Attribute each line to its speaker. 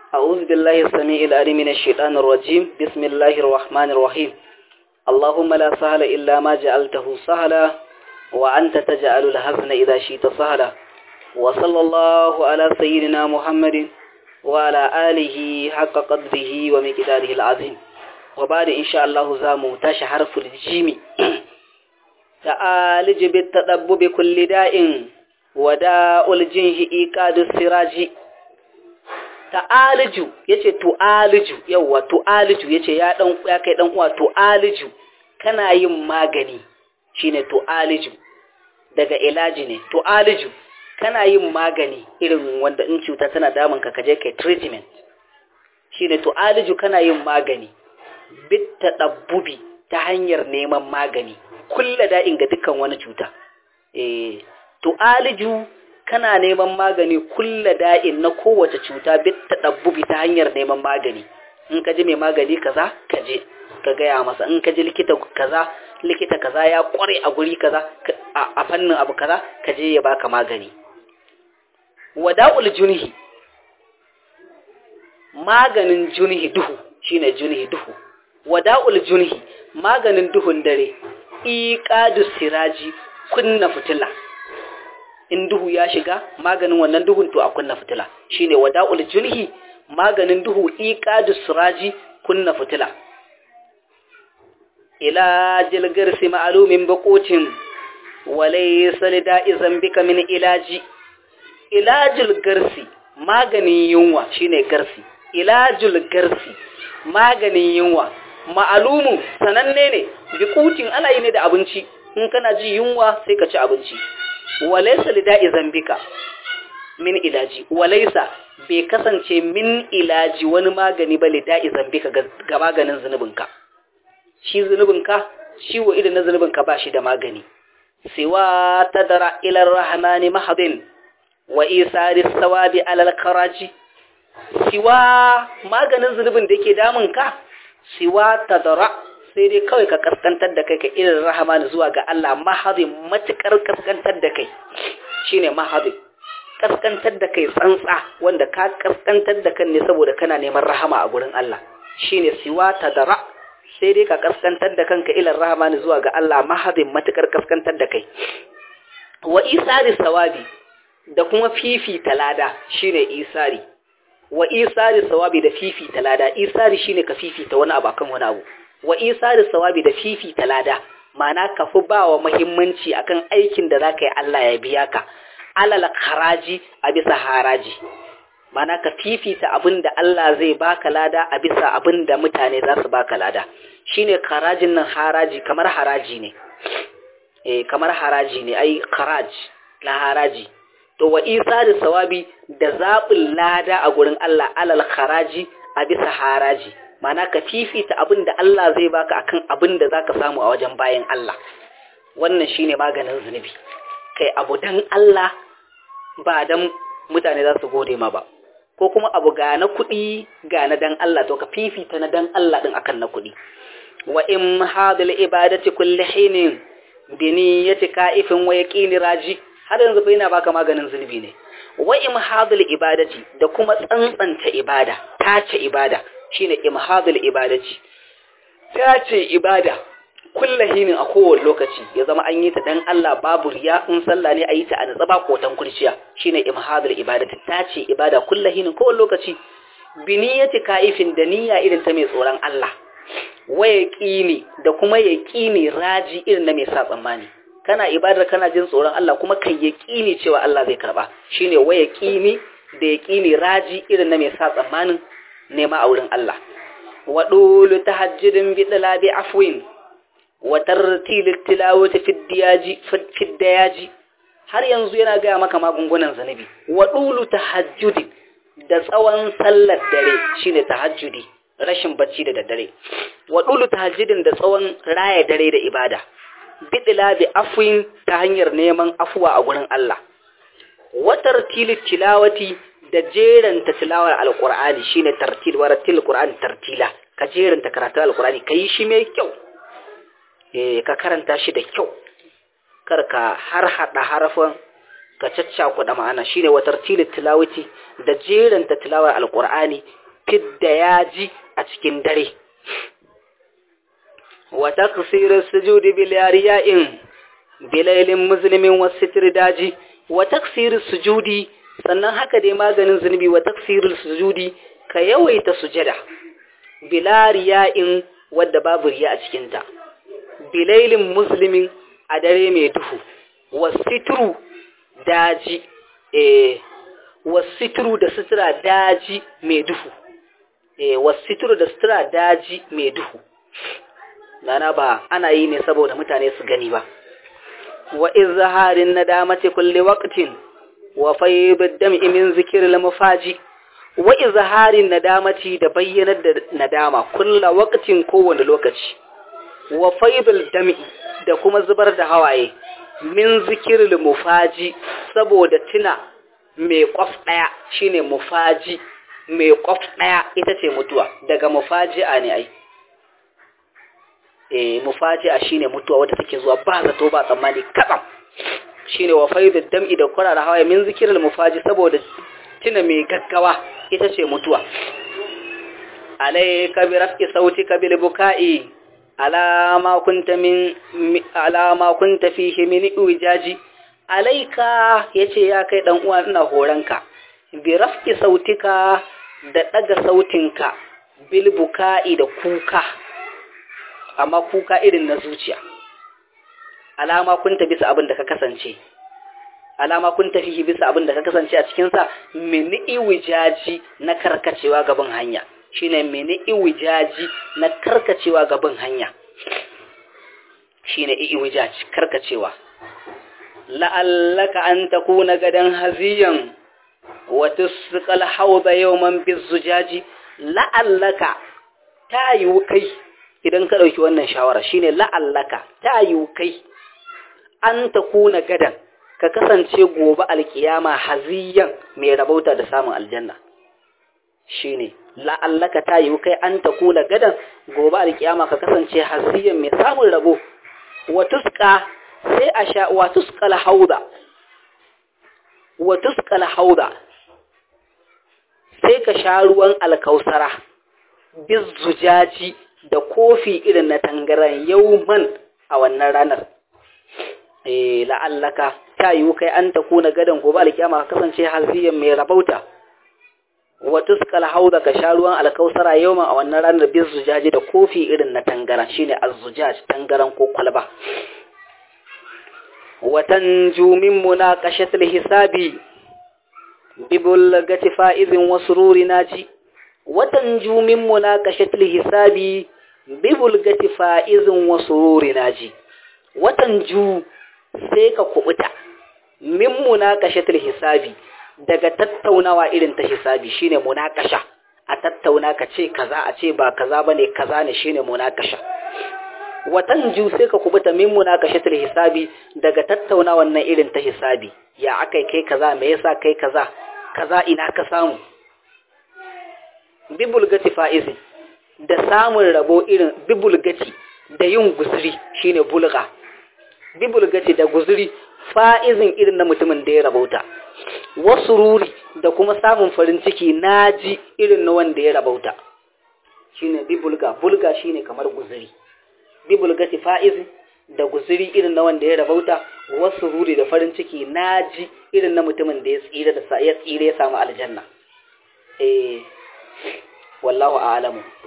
Speaker 1: أعوذ بالله السميع العليم من الشيطان الرجيم بسم الله الرحمن الرحيم اللهم لا سهل إلا ما جعلته سهلا وأنت تجعل الحزن إذا شئت سهلا وصلى الله على سيدنا محمد وعلى آله حق قدره ومقداره العظيم وبعد إن شاء الله زامو تاش حرف الجيم تعالج بالتدب بكل داء وداء الجنه إيقاد السراج ta'aliju yace tu'aliju yawa tu'aliju yace ya dan ya kai dan uwa tu'aliju kana yin magani shine tu'aliju daga ilaji ne tu'aliju kana yin magani irin wanda in cuta tana damun ka kaje kai treatment shine tu'aliju kana yin magani bit tadabbubi ta hanyar neman magani kulla da'in ga dukkan wani cuta eh tu'aliju kana neman magani kulla da'in na kowace cuta bit tadabbubi ta hanyar neman magani in ka ji mai magani kaza ka je ka gaya masa in ka ji likita kaza likita kaza ya kware a guri kaza a fannin abu kaza ka je ya baka magani wada'ul junhi maganin junhi duhu shine junhi duhu wada'ul junhi maganin duhun dare iqadu siraji kunna fitila in duhu ya shiga maganin wannan duhun to a kunna fitila shine wada'ul junhi maganin duhu iqadu siraji kunna fitila ila jilgarsi ma'lumin baqotin walaysa lida'i zambika min ilaji ilajul garsi maganin yunwa shine garsi ilajul garsi maganin yunwa ma'alumu sananne ne bikutin ana yi ne da abinci in kana ji yunwa sai ka ci abinci walaysa lida'i zambika min ilaji walaysa bai kasance min ilaji wani magani ba lida'i zambika ga maganin zunubinka shi zunubinka ciwo irin na zunubinka ba shi da magani siwa tadara ila rahmani mahadin wa isari sawabi alal karaji siwa maganin zunubin da yake damun ka siwa tadara sai dai kawai ka kaskantar da kai ka irin rahama zuwa ga Allah mahadin matukar kaskantar da kai shine mahadin kaskantar da kai tsantsa wanda ka kaskantar da kan ne saboda kana neman rahama a gurin Allah shine siwa tadara sai dai ka kaskantar da kanka ilan rahama zuwa ga Allah mahadin matukar kaskantar da kai wa isari sawabi da kuma fifita lada shine isari wa isari sawabi da fifita lada isari shine ka fifita wani abu akan wani abu wa isari sawabi da fifita lada ma'ana ka fi bawa muhimmanci akan aikin da zaka yi Allah ya biya ka alal haraji a bisa haraji ma'ana ka fifita abin da Allah zai baka lada a bisa abin da mutane za su baka lada shine harajin nan haraji kamar haraji ne eh kamar haraji ne ai haraj la haraji to wa isa da sawabi da zaɓin lada a gurin Allah alal haraji a bisa haraji mana ka fifita abin da Allah zai baka akan abin da zaka samu a wajen bayan Allah wannan shine maganin zunubi kai abu dan Allah ba dan mutane za su gode ma ba ko kuma abu ga na kuɗi ga na dan Allah to ka fifita na dan Allah din akan na kuɗi wa in hadal ibadati kulli hinin bi niyyati ka'ifin wa yaqini raji har yanzu fa yana baka maganin zunubi ne wa imhadul ibadati da kuma tsantsanta ibada tace ibada shine imhadul ibadati tace ibada kullahinin a kowane lokaci ya zama an yi ta dan Allah babu riya in sallah ne a yi ta a tsaba kotan kurciya shine imhadul ibadati tace ibada kullahinin kowane lokaci biniyati kaifin da niyya irin ta mai tsoron Allah waya kini da kuma yaqini raji irin na mai sa tsammani kana ibadar kana jin tsoron Allah kuma kai yaqini cewa Allah zai karba shine wa yaqini da yaqini raji irin na mai sa tsammanin nema a wurin Allah wa dulu tahajjudin bi dalabi afwin wa tartil tilawati fi diyaji fi diyaji har yanzu yana ga maka magungunan zanabi wa dulu tahajjudin da tsawon sallar dare shine tahajjudi rashin bacci da daddare wa dulu tahajjudin da tsawon raya dare da ibada bidila bi afwin ta hanyar neman afuwa a gurin Allah watar tilawati da jeranta tilawar alqur'ani shine tartil wa ratil qur'ani tartila ka jeranta karatu alqur'ani kai shi mai kyau eh ka karanta shi da kyau kar ka har hada harafan ka caccakuɗa ma'ana shine wa tartilit tilawati da jeranta tilawar alqur'ani fidda yaji a cikin dare wa taqsir as-sujudi bil yariya'in bilailin muslimin was-sitr daji wa taqsir sujudi sannan haka dai maganin zunubi wa taqsir sujudi ka yawaita sujada bila riya'in wadda babu riya a cikinta bilailin muslimin a dare mai duhu wasitru daji eh wasitru da sutura daji mai duhu eh wasitru da sutura daji mai duhu dana ba ana yi ne saboda mutane su gani ba wa izharin nadamati kulli waqtin wa fayd dam'i min zikril mafaji wa izharin nadamati da bayyanar da nadama kulla waqtin kowane lokaci wa faydul dam'i da kuma zubar da hawaye min zikiril mufaji saboda tuna mai kwaf daya shine mufaji mai kwaf daya ita ce mutuwa daga mufaji'a ne ai eh mufaji'a shine mutuwa wadda take zuwa ba zato ba tsammani katsam shine wa faydul dam'i da kurara hawaye min zikiril mufaji saboda tuna mai gaggawa ita ce mutuwa alayka bi raf'i sautika bil buka'i alama kunta min alama kunta fihi min ujaji alayka yace ya kai dan uwa ina horanka bi raf'i sautika da daga sautinka bil buka'i da kuka amma kuka irin na zuciya alama kunta bisa abin da ka kasance alama kun tafi bisa abin da ka kasance a cikinsa mini iwijaji na karkacewa gaban hanya shine mini iwijaji na karkacewa gaban hanya shine iwijaji karkacewa la'allaka an takuna gadan haziyan wa tusqal hawda yawman bizujaji la'allaka tayu kai idan ka dauki wannan shawara shine la'allaka tayu kai an takuna gadan ka kasance gobe alkiyama haziyan mai rabauta da samun aljanna shine la'allaka ta yi kai an ta kula gadan gobe alkiyama ka kasance haziyan mai samun rabo wa tuska sai a sha wa tuskal hauda wa tuskal hauda sai ka sha ruwan alkausara bizzujaji da kofi irin na tangaran yauman a wannan ranar eh la'allaka ta yiwu kai an ta kuna gadon gobe alkiyama ka kasance haziyan mai rabauta wa tuskal hauda ka sha ruwan alkausara yawman a wannan ranar bin zujaji da kofi irin na tangaran shine azzujaj tangaran ko kwalba watan jumin munaqashatul hisabi bibul gati fa'izin wa sururi naji watan jumin munaqashatul hisabi bibul gati fa'izin wa sururi naji watan ju sai ka kubuta min munaqashatul hisabi daga tattaunawa irin ta hisabi shine munakasha a tattauna ka ce kaza a ce ba kaza bane kaza ne shine munakasha watan ju sai ka kubuta min munakashatul hisabi daga tattaunawa nan irin ta hisabi ya akai kai kaza me yasa kai kaza kaza ina ka samu bibulgati fa'izi da samun rabo irin bibulgati da yin guzuri shine bulga bibulgati da guzuri fa'izin irin na mutumin da ya rabauta wasu ruri da kuma samun farin ciki naji irin na wanda ya rabauta shine bibulga bulga shine kamar guzuri bibulgati fa'izin da guzuri irin na wanda ya rabauta wasu ruri da farin ciki naji irin na mutumin da ya tsira da ya tsira ya samu aljanna eh wallahu a'lamu